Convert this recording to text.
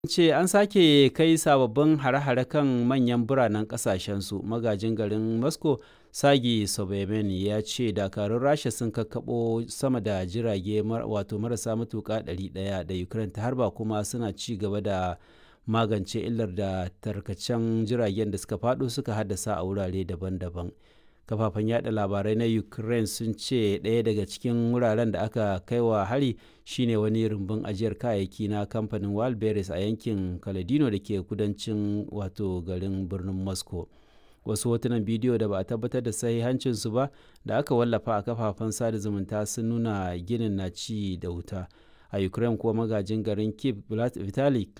ce an sake kai sababbin hare-hare kan manyan biranen kasashensu magajin garin moscow sagi sobemen ya ce dakarun rasha sun kakkaɓo sama da jirage wato marasa matuƙa 100 da ukraine ta harba kuma suna ci gaba da magance illar da tarkacen jiragen da suka faɗo suka haddasa a wurare daban-daban kafafen yada labarai na ukraine sun ce ɗaya daga cikin wuraren da aka kai wa hari shine wani rumbun ajiyar kayayyaki na kamfanin walberis a yankin kaladino da ke kudancin wato garin birnin moscow wasu hotunan bidiyo da ba a tabbatar da sahihancinsu ba da aka wallafa a kafafen sada zumunta sun nuna ginin na ci da wuta a ukraine kuwa magajin garin kiev vitali